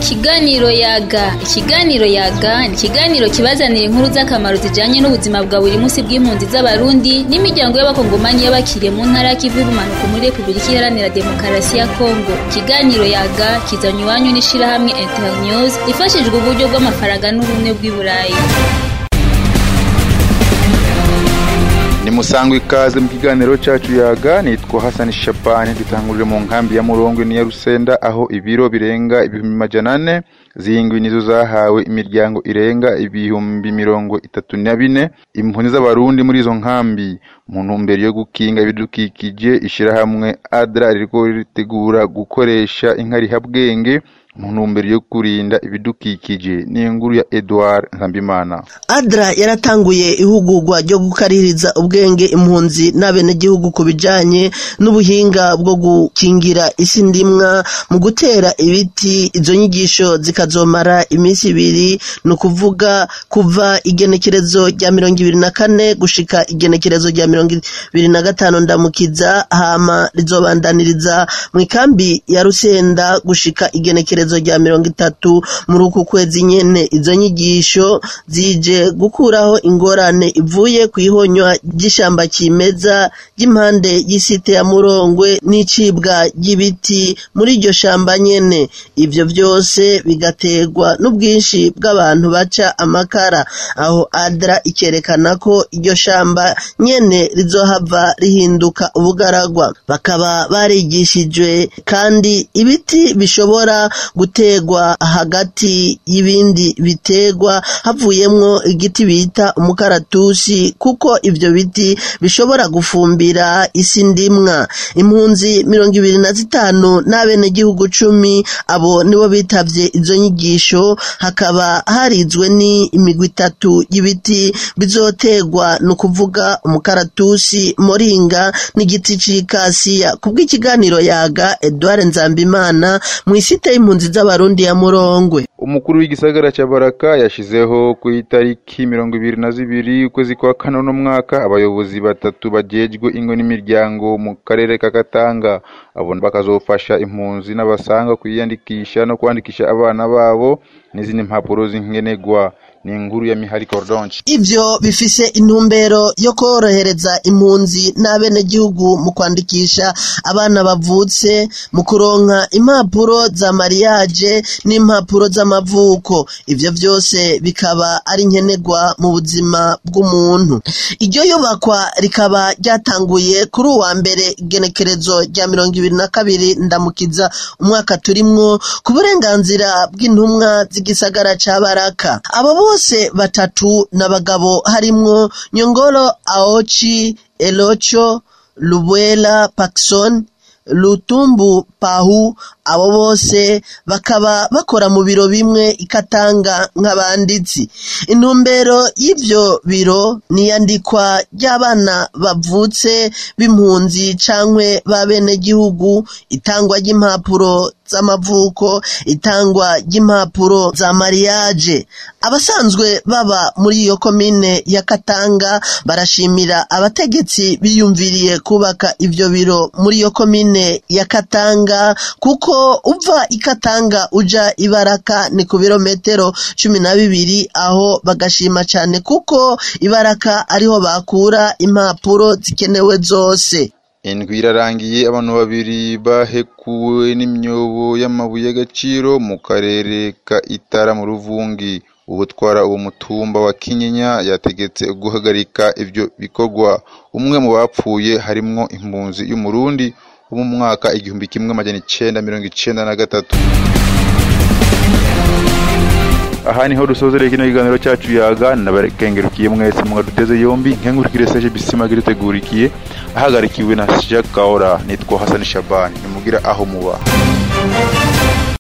Ikiganiro yaga ikiganiro yaga ni ikiganiro kibazanira inkuru z'akamaro zijanye n'ubuzima bwa buri munsi bw'impunzi z'abarundi n'imiryango y'abakongomani y'abakiriye mu ntara y'ikivu y'ubumanuko muri repubulika iharanira demokarasi ya kongo ikiganiro yaga kizanye iwanyu n'ishirahamwe internews ifashijwe uburyo bw'amafaranga n'ubumwe bw'i burayi ni musangwa ikaze mu kiganiro cyacu yaga nitwa hasani shabani dutangurire mu nkambi ya murongo ni ya rusenda aho ibiro birenga ibihumbi majana ane zihingwi nizo zahawe imiryango irenga ibihumbi mirongo itatu na bine impunzi z'abarundi muri izo nkambi mu ntumbero yo gukinga ibidukikije ishirahamwe adra ririko ritegura gukoresha inkarihabwenge mu ntumbero yo kurinda ibidukikije ni inkuru ya Edouard Nkambimana adra yaratanguye ihugurwa ryo gukaririza ubwenge impunzi n'abenegihugu ku bijanye n'ubuhinga bwo gukingira isi ndimwa mu gutera ibiti izo nyigisho zikazomara iminsi ibiri ni ukuvuga kuva igenekerezo rya mirongo ibiri na kane gushika igenekerezo rya mirongo ibiri na gatanu ndamukiza hama rizobandaniriza mu ikambi ya rusenda gushika igenekerezo rya mirongo itatu muri uku kwezi nyene izo nyigisho zije gukuraho ingorane ivuye ku ihonywa ry'ishamba kimeza ry'impande y'isite ya murongwe n'icibwa ry'ibiti muri iryo shamba nyene ivyo vyose bigaterwa n'ubwinshi bw'abantu baca amakara aho adra ikerekana ko iryo shamba nyene rizohava rihinduka ubugaragwa bakaba barigishijwe kandi ibiti bishobora gutegwa hagati y'ibindi bitegwa havuyemwo igiti bita umukaratusi kuko ivyo biti bishobora gufumbira isi ndimwa impunzi mirongo ibiri na zitanu n'abenegihugu cumi abo nibo bitavye izo nyigisho hakaba harizwe ni imigwi itatu y'ibiti bizotegwa ni ukuvuga umukaratusi moringa n'igiti c'ikasiya kubw'ikiganiro yaga Edouard Nzambimana mw'isite y'impunzi z'abarundi ya Murongwe umukuru w'igisagara cya baraka yashizeho ku itariki mirongo ibiri na zibiri ukwezi kwa kane uno mwaka abayobozi batatu bajejwe ingo n'imiryango mu karere ka Katanga abo bakazofasha impunzi n'abasanga kwiyandikisha no kwandikisha abana babo n'izindi mpapuro z'inkenegwa ni inkuru ya Mihari Cordonche ivyo bifise intumbero yo korohereza impunzi n'abenegihugu mu kwandikisha abana bavutse mu kuronka impapuro za mariage n'impapuro z'amavuko ivyo vyose bikaba ari nkenerwa mu buzima bw'umuntu iryo yubakwa rikaba ryatanguye kuri uwa mbere igenekerezo rya mirongo ibiri na kabiri ndamukiza umwaka turimwo ku burenganzira bw'intumwa z'igisagara ca baraka abo bose batatu n'abagabo harimwo nyongoro aochi elocho lubwela pakson lutumbu pahu abo bose bakaba bakora mu biro bimwe ikatanga nk'abanditsi intumbero y'ivyo biro niyandikwa ry'abana bavutse b'impunzi cankwe b'abenegihugu itangwa ry'impapuro z'amavuko itangwa ry'impapuro za mariage abasanzwe baba muri iyo komine ya Katanga barashimira abategetsi biyumviriye kubaka ivyo biro muri iyo komine ya Katanga kuko uva ikatanga uja ibaraka ni ku birometero cumi na bibiri aho bagashima cane kuko ibaraka ariho bakura impapuro zikenewe zose indwi irarangiye abantu babiri bahekuwe n'imyobo y'amabuye y'agaciro mu karere ka itara mu ruvungi ubutwara uwo mutumba wa kinyinya yategetse guhagarika ivyo bikorwa umwe mu bapfuye harimwo impunzi y'umurundi wo mu mwaka igihumbi kimwe amajana icenda mirongo icenda na gatatu aha niho dusozereye kino kiganiro cyacu yaga nabakengerukiye mwese mwaduteze yombi nkengurukire seje bisima gitegurikiye ahagarikiwe na Jacques Kaora nitwa Hassan Shabani nimugira aho muba